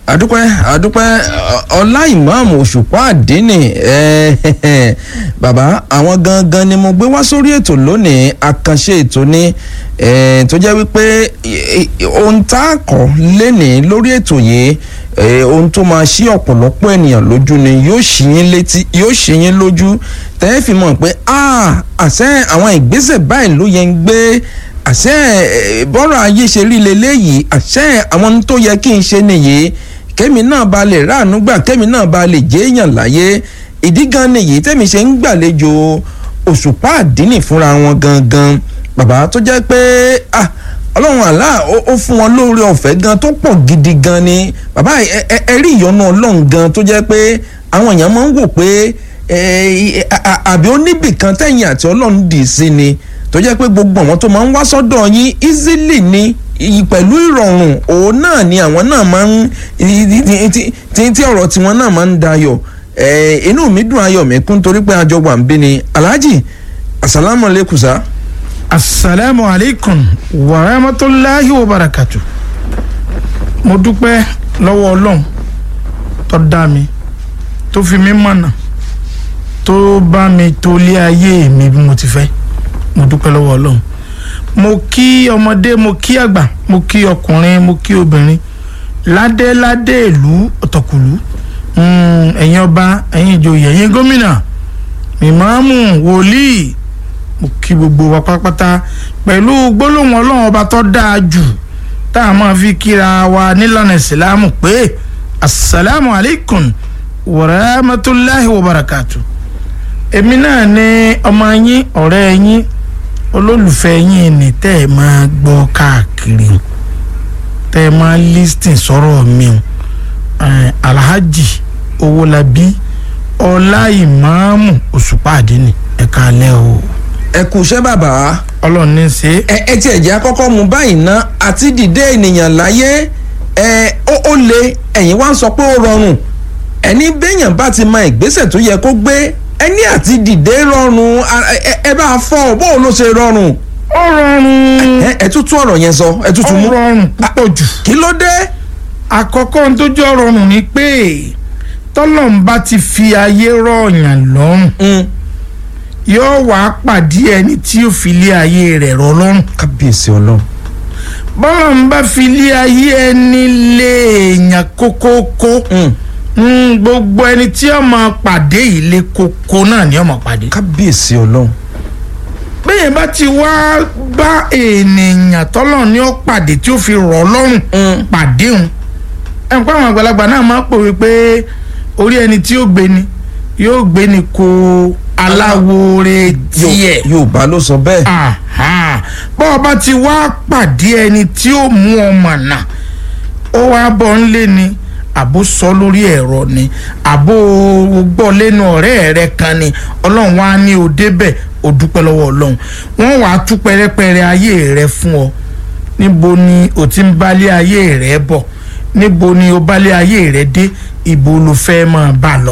àdúpẹ́ àdúpẹ́ ọlá ìmáàmù òṣùpá àdínì bàbá àwọn gangan ni mo gbé wá sórí ètò lónìí àkànṣe ètò ni tó jẹ́ wípé ohun tá a kọ́ lénìí lórí ètò yìí ohun tó máa ṣí ọ̀pọ̀lọpọ̀ ènìyàn lójú ni yóò ṣí yín létí yóò ṣí yín lójú tẹ́ fi mọ̀ pé àṣẹ àwọn ìgbésẹ̀ báyìí ló yẹ ń gbé àṣẹ bọ́rọ̀ ayé ṣe rí leléyìí àṣẹ àwọn tó yẹ kí n ṣe nìyí kẹ́mi náà ba lè ráàánú gbà kẹ́mi náà ba lè jẹ́ èèyàn láyé ìdí gan nìyí tẹ́mi ṣe ń gbàlejò òṣùpá àdínì fúnra wọn gangan bàbá tó jẹ́ pé ọlọ́run àlá ó fún wọn lóore ọ̀fẹ́ gan tó pọ̀ gidi gan ni bàbá ẹ rí ìyọ́nú ọlọ́run gan tó jẹ́ pé àwọn èèyàn máa ń wò pé àbí ó níbì kan tẹ̀yìn àti ọlọ́run dì sí ni tó jẹ́ pé gbogbo àwọn tó máa ń wá sọ́dọ̀ yín easily ni pẹ̀lú ìrọ̀rùn òun náà ni àwọn náà máa ń tí ọ̀rọ̀ tiwọn náà máa ń dayọ̀ inú mi dùn ayọ̀ mi kún torí pé àjọ wà ń bí ni alhaji asalaamu aleykum sa. asalaamu aleykum wa rahmatulahi wa barakatu mo dúpẹ́ lọ́wọ́ ọlọ́run tó dá mi tó fi mí mọ̀nà tó bá mi tó lé ayé mi bí mo ti fẹ́ mo dúpẹ́ lọ́wọ́ ọlọ́run mo kí ọmọdé mo kí àgbà mo kí ọkùnrin mo kí obìnrin ládéládé ìlú ọ̀tọ̀kùlú ẹ̀yin ọba ẹ̀yin ìjòyè ẹ̀yin gómìnà ìmáàmù wòlíì mo kí gbogbo wa pátápátá pẹ̀lú gbólóhùn ọlọ́run ọba tó dáa jù tá a máa fi kíra wa nílànà ìsìlámù pé asalaamu alaykum wa rahmatulahi wa barakatu èmi náà ni ọmọ yín ọ̀rẹ́ yín olólùfẹ́ yín ni tẹ́ ẹ máa gbọ́ káàkiri tẹ́ ẹ máa lísìn sọ̀rọ̀ mi o alhaji owólabí ọlá ìmáàmù òṣùpá àdínì ẹ káalẹ́ o. ẹ kú iṣẹ́ bàbá. ọlọ́run ní í ṣe. ẹ ẹ tiẹ̀ jẹ́ àkọ́kọ́ mu báyìí ná àti dìde ènìyàn láyé ẹ ó ó le ẹ̀yin wá ń sọ pé ó rọrùn ẹni béèyàn bá ti mọ ìgbésẹ̀ tó yẹ kó gbé ẹni àti dìde rọrùn ẹ bá fọ bó ló ṣe rọrùn. ó rọrùn. ẹ ẹ tún tún ọ̀rọ̀ yẹn sọ ẹ tún tún mú. ó rọrùn púpọ̀ jù. kí ló dé. àkọ́kọ́ tó jẹ́ rọrùn ni pé tọ́lọ́n bá ti fi ayé rọ̀yàn lọ́rùn yóò wá pàdé ẹni tí yóò fi lé ayé rẹ̀ rọ̀ lọ́rùn. kábíyèsí ọlọ́run. bọ́lá ń bá fi lé ayé ẹni lé èèyàn kókókó gbogbo ẹni tí ó máa pàdé ilé kókó náà ni ó máa pàdé. kábíyèsí ọlọ́run. bẹ́ẹ̀ bá ti wá bá ènìyàn tọ́lọ̀ ní ó pàdé tí ó fi rọ̀ lọ́rùn pàdé òun ẹ̀ ń pa àwọn àgbàlagbà náà máa pòwe pé orí ẹni tí yóò gbé ni yóò gbé ni kó aláwòrè tiẹ̀. yorùbá ló sọ bẹ́ẹ̀. bọ́ ọ bá ti wá pàdé ẹni tí ó mú ọmọ náà ó wá bọ́ ń lé ni àbó sọ lórí ẹ̀rọ ni àbó gbọ́ lẹ́nu ọ̀rẹ́ rẹ kan ni ọlọ́run wá ní o débẹ̀ o dúpẹ́ lọ́wọ́ ọlọ́run wọ́n wàá tú pẹ́rẹ́pẹ́rẹ́ ayé rẹ fún ọ níbo ni o ti ń bálé ayé rẹ bọ̀ níbo ni o bálé ayé rẹ dé ibo ló fẹ́ máa bá lọ.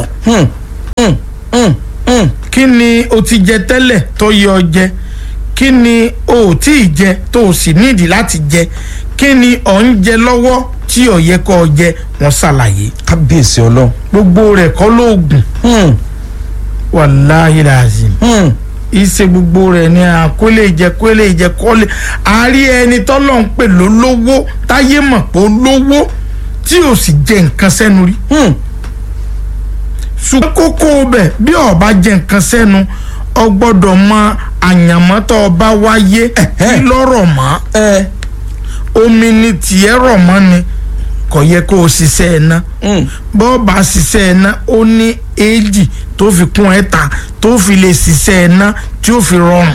kí ni o ti jẹ tẹ́lẹ̀ tó yẹ ọ jẹ kí ni o ò tí ì jẹ tó o sì nídìí láti jẹ kí ni ọ̀ ń jẹ lọ́wọ́ tí ò yẹ kó o jẹ wọ́n ṣàlàyé. kábíyèsí ọlọ́run. gbogbo rẹ̀ kọ́ lóògùn. wàláhì làzìm. ìṣe gbogbo rẹ̀ ni àkólé jẹ kólé jẹ kólé àárí ẹni tọ́lọ̀ ń pè lólówó táyé mọ̀ pé ó lówó tí ò sì jẹ nǹkan sẹ́nu rí. ṣùgbọ́n kókó bẹ̀ bí ó bá jẹ nǹkan sẹ́nu ọ gbọ́dọ̀ mọ àyànmọ́ tó o bá wáyé kí lọ́rọ̀ mọ́ omi ni tiẹ̀ rọ̀ mọ́ ni kò yẹ kó o ṣiṣẹ́ ẹ̀ ná bọ́ bá ṣiṣẹ́ ẹ̀ ná ó ní èjì tó fi kún ẹ̀ta tó fi lè ṣiṣẹ́ ẹ̀ ná tí ó fi rọrùn.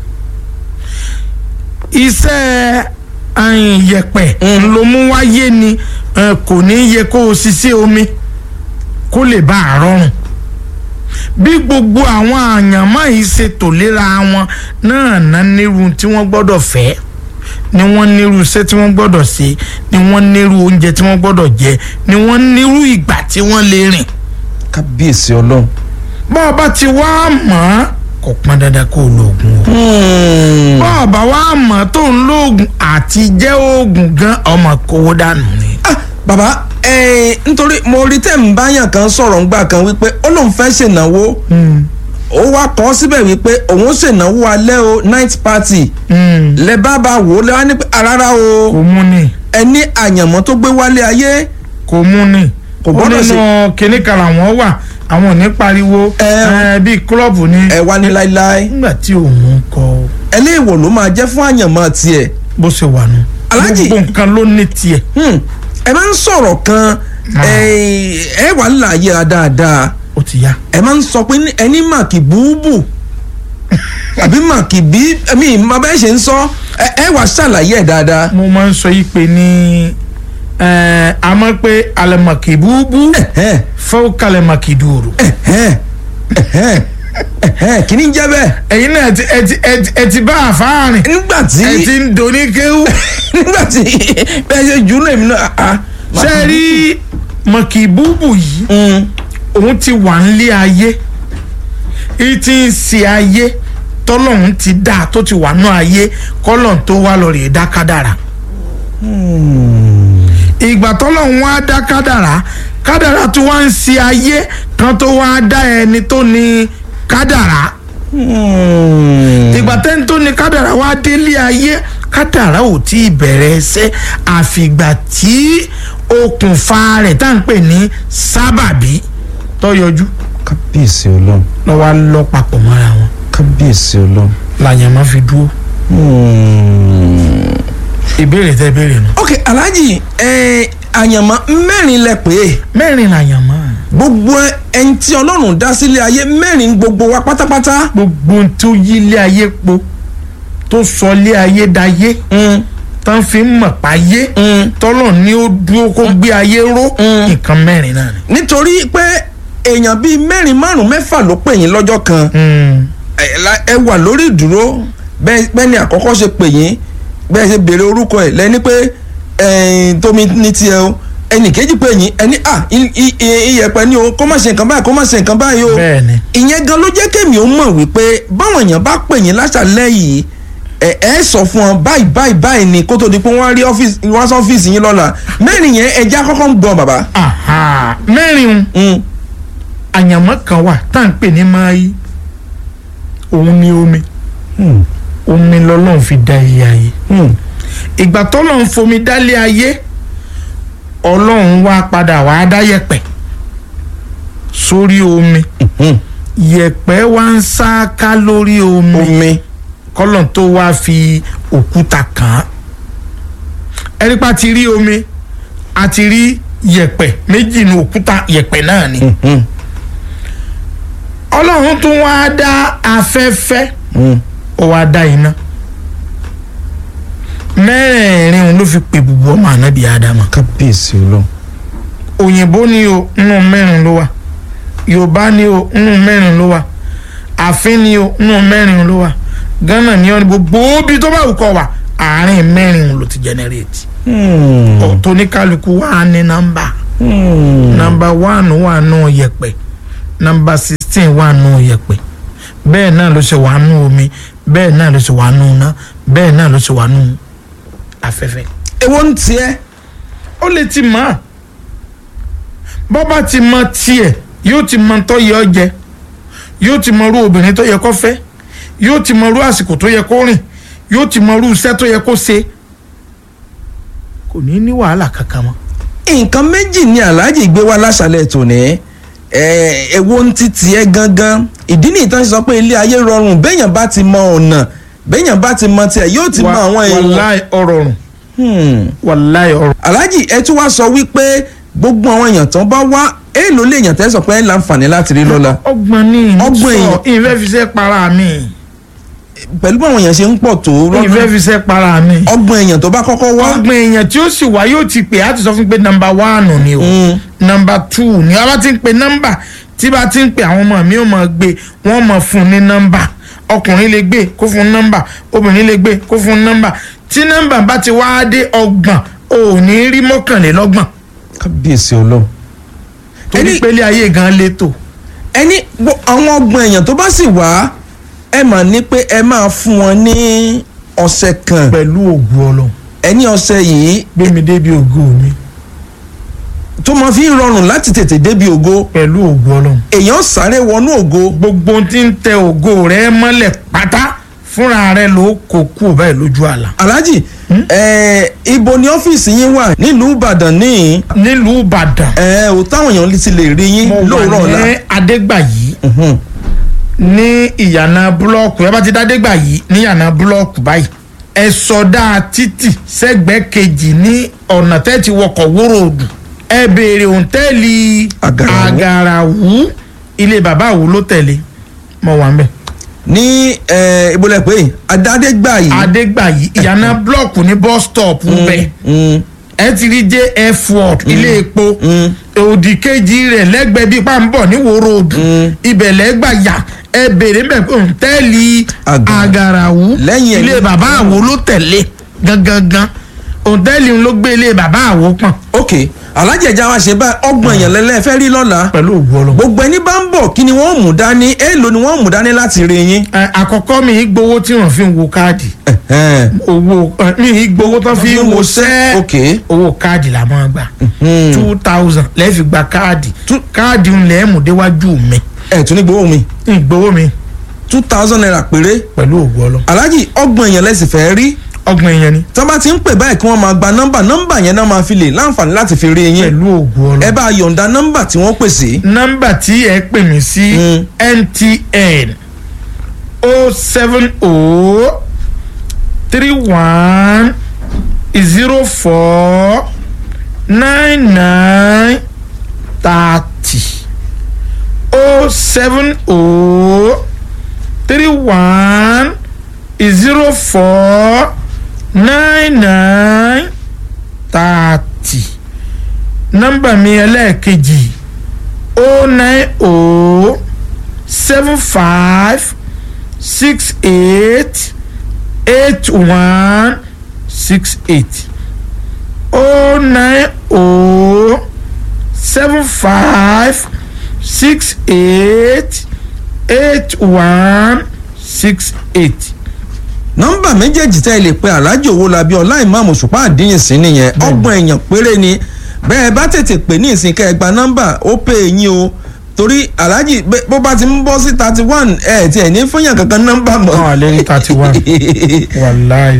iṣẹ́ yẹ̀pẹ̀ ló mú wáyé ni kò ní yẹ kó o ṣiṣẹ́ omi kó lè bá a rọrùn bí gbogbo àwọn àyànmọ́ yìí ṣe tò léra wọn náà ná nírú tí wọ́n gbọ́dọ̀ fẹ́ ni wọ́n nírú iṣẹ́ tí wọ́n gbọ́dọ̀ ṣe ni wọ́n nírú oúnjẹ tí wọ́n gbọ́dọ̀ jẹ ni wọ́n nírú ìgbà tí wọ́n lè rìn. kábíyèsí ọlọ́run. bọ́ ọ bá ti wá mọ̀ ọ́ kò pọn dandan kó o lo oògùn o. bọ́ ọ bá wá mọ̀ tó ń lo oògùn àti jẹ́ oògùn gan ọmọ kówó dànù ni. bàbá ẹ̀ẹ́n nítorí mo rí tẹ̀ ń báyàn kan sọ̀rọ̀ ńgbà kan wípé ó lóun fẹ́ ṣènáwó Mm, ó wá kọ́ síbẹ̀ wípé òun ó ṣènáwó alẹ́ o night party mm. lẹ bá bá wò ó lẹ wá ní pé rárá o kò mú ni ẹni àyànmọ́ tó gbé wálé ayé kò mú ni Kò ó gbọ́dọ̀ nínú kinní kan làwọn wà àwọn ò ní pariwo Ẹ. ẹ, bíi klọ́ọ̀bù ni ẹ wá ní láíláí nígbà tí òun kọ ẹlẹ́wọ̀ ló máa jẹ́ fún àyànmọ́ tiẹ̀ bó ṣe wà nù Aláàjì. gbogbo nǹkan ló ní tiẹ̀ Hmm, ẹ máa ń sọ̀rọ̀ kan Ah. ẹ ẹ wà láàyè dáadáa ó ti yá ẹ máa ń sọ pé ní- ẹni màkì búùbù àbí màkì bí ẹmí ìmọ̀ bẹ́ẹ̀ ṣe ń sọ ẹ ẹ wà ṣàlàyé ẹ̀ dáadáa. mo máa ń sọ yìí pé ní ẹ, a máa pé alẹ́mọ̀kì búbú Ẹ̀hẹ́n, fẹ́ kalẹ̀mọ̀kì dùrù ẹ̀hẹ́n, ẹ̀hẹ́n, ẹ̀hẹ́n, kí ni jẹ́ bẹ́ẹ̀. ẹ̀yin náà ẹ ti ẹ ti ẹ ti ẹ ti bá àfáàrin nígbà tí ẹ ti ń doni kéwú nígbà tí bẹ́ẹ̀ ṣe jù ú lèmi náà. ah, ṣe rí mọ̀kì búbú yìí Mm, òun ti wà nílé ayé èyí tí ń ṣe ayé tọ́lọ́hún ti dá tó ti wà nú ayé kọ́lọ́n tó wá lọ rèé dá kádàrà ìgbà tọ́lọ́hún wá dá kádàrà kádàrà tó wá ń ṣe ayé kan tó wá dá ẹni tó ní kádàrà mm. ìgbà tẹ́ni tó ní kádàrà wá délé ayé kádàrà ò tí ì bẹ̀rẹ̀ ẹsẹ̀ àfìgbà tí okùnfà rẹ̀ tá à ń pè ní sábàbí tó yọjú kábíyèsí ọlọ́run lọ́ wá lọ papọ̀ mọ́ra wọn kábíyèsí ọlọ́run. làyàn máa fi dúró Hmm. ìbéèrè tẹ́ béèrè nù. ok alhaji ẹ àyànmọ́ mẹ́rin lẹ pé mẹ́rin làyàn máa gbogbo ẹni tí ọlọ́run dá sílé ayé mẹ́rin gbogbo wa pátápátá. gbogbo ohun tó yí ilé ayé po tó sọ ilé ayé dayé Mm, tán fi ń mọ̀ páyé mm. tọ́lọ̀ ní ó dúró kó gbé ayé ró Mm. nǹkan mẹ́rin náà ni. nítorí pé èèyàn bíi mẹ́rin márùn mẹ́fà ló pè yín lọ́jọ́ kan ẹ la- ẹ wà lórí ìdúró bẹ́ẹ̀ bẹ́ẹ̀ ni àkọ́kọ́ ṣe pè yín bẹ́ẹ̀ ṣe béèrè orúkọ ẹ̀ lẹ́ni pé ẹ̀ẹ́n tómi ní tiẹ̀ o ẹnì kejì pè yín ẹni à i- i- i- iyẹ̀pẹ̀ ni o kó má ṣe nǹkan báyìí kó má ṣe nǹkan báyìí o bẹ́ẹ̀ ni ìyẹn gan ló jẹ́ kémi ó mọ̀ wípé báwọn èèyàn bá pè yín láṣàlẹ̀ yìí ẹ ẹ sọ fún wọn báyìí báyìí báyìí ni kó tó di pé wọ́n rí ọ́fíìsì wọ́n sọ ọ́fíìsì yín lọ́la mẹ́rin yẹn ẹja kọ́kọ́ ń gbọ́ bàbá. Aha, mẹ́rin un Mm, àyànmọ́ kan wà tá à ń pè ní máyì òun ni omi mm, omi lọ́lọ́run fi dá ilé ayé mm. ìgbà tọ́lọ́run fomi dálé ayé ọlọ́run wá padà wá dá yẹ̀pẹ̀ sórí omi Mm. yẹ̀pẹ̀ wá ń sáká lórí omi omi kọ́lọ́n tó wá fi òkúta kàn án ẹni pa ti rí omi a ti rí yẹ̀pẹ̀ méjì ní òkúta yẹ̀pẹ̀ náà ni Mm, ọlọ́run tún wá dá afẹ́fẹ́ mm. ó wá dá iná mẹ́rẹ̀ẹ̀rin òun ló fi pè bùbù ọmọ ànábì ádámà kábíyèsí ọlọ́run. òyìnbó ni o nínú mẹ́rin ló wà yorùbá ni o nínú mẹ́rin ló wà àfin ni o nínú mẹ́rin ló wà ghana ni o ní gbogbo bí tó bá wù kọ́ wà àárín mẹ́rin òun ló ti generate Mm, tóníkàlùkù wà ní nọ́mbà mm. nọ́mbà one wà nù yẹ̀pẹ̀ nọ́mbà sixteen wà nù yẹ̀pẹ̀ bẹ́ẹ̀ náà ló ṣe wà nù omi bẹ́ẹ̀ náà ló ṣe wà nù iná bẹ́ẹ̀ náà ló ṣe wà nù afẹ́fẹ́. èwo ń tiẹ̀. ó lè ti mọ̀ ọ́ bọ́ bá ti mọ tiẹ̀ yóò ti mọ tó yẹ ọ jẹ yóò ti mọ irú obìnrin tó yẹ kó fẹ́ yóò ti mọ irú àsìkò tó yẹ kó rìn yóò ti mọ irú iṣẹ́ tó yẹ kó ṣe kò ní ní wàhálà kankan mọ́. nǹkan méjì ni aláàjì gbé wá láṣálẹ̀ tòní ẹ èwo ń ti tiẹ̀ gangan ìdí nìyí tán ṣe sọ pé ilé ayé rọrùn béèyàn bá ti mọ ọ̀nà béèyàn bá ti mọ tiẹ̀ yóò ti mọ àwọn èèyàn. wàláì ọ̀rọ̀ rùn Hmm. wàláì ọ̀rọ̀ aláàjì ẹ tún wá sọ wípé gbogbo àwọn èèyàn tán bá wá èèlò lè yàn tẹ́ sọ pé ẹ láǹfààní láti rí lọ́la ọgbọ̀n ní Ọgbọ̀n ìsọ èèyàn. ìfẹ́ fi ṣe para mi pẹ̀lú bí àwọn èèyàn ṣe ń pọ̀ tó ìfẹ́ lọ́dún fi ṣe para mi ọgbọ̀n èèyàn tó bá kọ́kọ́ wá. ọgbọ̀n èèyàn tí ó sì wá yóò ti pè á ti sọ fún pé nọ́mbà wánù ni o Mm. nọ́mbà tù ni a bá ti ń pe nọ́mbà tí bá ti ń pe àwọn ọmọ mi ò mọ̀ gbé wọ́n mọ̀ fún ní nọ́mbà ọkùnrin lè gbé kó fún nọ́mbà obìnrin lè gbé kó fún nọ́mbà tí nọ́mbà bá ti wá dé ọgbọ̀n ò ní rí mọ́kànlélọ́gbọ̀n kábíyèsí ọlọ́run. torí Ẹni- pé ilé ayé gan létò ẹni gbọ́- àwọn ọgbọ̀n èèyàn tó bá sì wá ẹ mà ní pé ẹ máa fún wọn ní ọ̀sẹ̀ kan pẹ̀lú ògùn ọlọ́run ẹni ọ̀sẹ̀ yìí gbé mi débi ògo mi tó máa fi ń rọrùn láti tètè débi ògo pẹ̀lú ògo ọlọ́run èèyàn sáré wọnú ògo gbogbo tí ń tẹ ògo rẹ mọ́lẹ̀ pátá fúnra rẹ ló kó kú báyìí lójú àlá. alhaji ẹ ibo ni ọ́fíìsì yín wà nílùú ìbàdàn ní nílùú ìbàdàn ẹ ò táwọn èèyàn ti lè rí yín mo lóòrọ̀ wà ọ̀la ní adégbàyí Mhm. ní ìyànà búlọ́ọ̀kù ẹ bá ti dá adégbàyí ní ìyànà búlọ́ọ̀kù báyìí ẹ sọdá títì sẹ́gbẹ̀ẹ́ kejì ní ọ̀nà tẹ́tí wọkọ̀ wóró odù ẹ béèrè òǹtẹ́ẹ̀lì Àgàràwú. àgàràwú ilé bàbá àwò ló tẹ̀lé mo wà ń bẹ̀. ní ẹ ibo lẹ pé adádégbà yìí adégbàyí ìyànà búlọ́ọ̀kù ní bus stop bẹ́ẹ̀ Mm, ẹ ti rí jf ward ilé epo mm. òdì kejì rẹ̀ lẹ́gbẹ̀ẹ́ bíi pàǹbọ̀ ní wo road Mm. ibẹ̀ lẹ́gbàyà ẹ bèrè mbẹ pé òǹtẹ́ẹ̀lì Àgàrà. àgàràwú Lẹ́yìn ẹ̀ ilé ní- bàbá àwo ló tẹ̀lé gangan òǹtẹ́ẹ̀lì ló gbé ilé bàbá àwo pọ̀n ok alájẹjà wa ṣe báyìí ọgbọ̀n èèyàn lẹ́lẹ́ fẹ́ rí lọ́la pẹ̀lú ògùn ọlọ́mọ. gbogbo ẹni bá ń bọ̀ kí ni wọ́n mú dání èèlò ni wọ́n mú dání láti rí yín. àkọ́kọ́ mi ì gbowó tí wọ́n fi ń wo káàdì Ẹ̀hẹ́n. owó ẹ, mi ì gbowó tó fi ń wo sẹ́ẹ̀ ok owó káàdì la máa gbà Mhm. two thousand lẹ́ẹ̀ fi gba káàdì káàdì ń lẹ́ẹ̀ mú déwájú mi ẹ̀ tún ní gbowó mi ìgbowó mi two thousand naira péré pẹ̀lú ògùn ọlọ́mọ. alájì ọgbọ̀n èèyàn lẹ́sìn fẹ́ rí ọgbọ̀n èèyàn ni tọ́ bá ti ń pè báyìí kí wọ́n máa gba nọ́mbà nọ́mbà yẹn náà máa fi lè láǹfààní láti fi rí yín pẹ̀lú ògùn ọlọ́mọ. ẹ bá yọ̀ǹda nọ́mbà tí wọ́n pè sí. nọ́mbà tí ẹ pè mí sí Mm. mtn o seven o three one zero four nine nine thirty o seven o three one zero four nine nine thirty nọ́mbà mi ẹlẹ́ẹ̀kejì o nine o seven five six eight eight one six eight o nine o seven five six eight eight one six eight. nọ́mbà méjèèjì tẹ́ ẹ lè pe alájì Owólabí ọlá ìmáàmù Òṣùpá àdínyìn sí nìyẹn ọgbọ̀n èèyàn péré ni bẹ́ẹ̀ bá tètè pè ní ìsìn kẹ́ ẹ gba nọ́mbà ó pè é yín o torí alájì bẹ́- bó bá ti ń bọ́ sí thirty one ẹ̀ tí ẹ̀ ní fúnyàn kankan nọ́mbà mọ́. Ọ̀, àlẹ́ ní 31. wàláì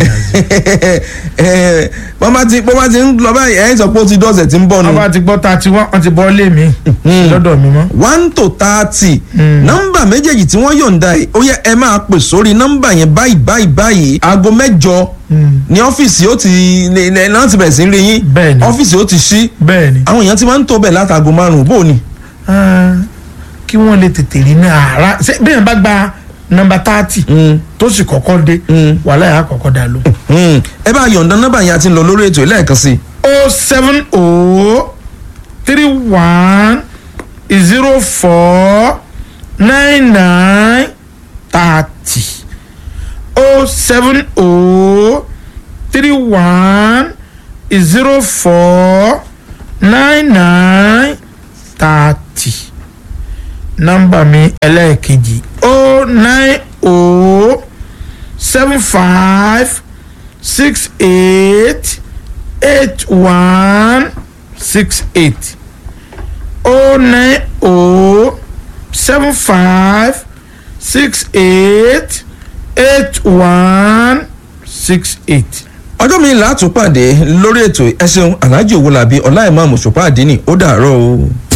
ẹ bó bá ti bó bá ti ń lọ báyìí ẹ̀ ń sọ pé ó ti dọ̀sẹ̀ tí ń bọ̀ nù. wọ́n bá ti gbọ́ thirty one wọ́n ti bọ́ lé mi lọ́dọ̀ mi mọ́. one to thirty Mm. nọ́mbà méjèèjì tí wọ́n yọ̀ǹda yìí ó yẹ ẹ máa pè sórí nọ́mbà yẹn báyìí báyìí báyìí aago mẹ́jọ ní ọ́fíìsì ó ti ní ní- náà ti bẹ̀rẹ̀ sí rí yín Bẹ́ẹ̀ni. ọ́fíìsì ó ti ṣí bẹ́ẹ̀ ni àwọn èèyàn ti máa ń tó bẹ̀ látàgò márùn-ún bó ni. Ah, kí wọ́n lè tètè rí ní àárá ṣé bí yẹn bá gba nọ́mbà thirty tó sì kọ́kọ́ dé Mm. wàhálà yà á kọ́kọ́ dà ló. Hmm, ẹ bá yọ̀ǹda nọ́mbà yẹn àti lọ lórí ètò lẹ́ẹ̀kan sí i. o seven o three one zero four nine nine thirty o seven o three one zero four nine nine thirty nọ́mbà mi ẹlẹ́ẹ̀kejì o nine o seven five six eight eight one six eight oh nine oh seven five six eight eight one six eight. ọjọ́ mi là á tún pàdé lórí ètò ẹ ṣeun Alhaji Owólabí ọlá ìmáàmù Òṣùpá àdínì ó dàárọ̀ o.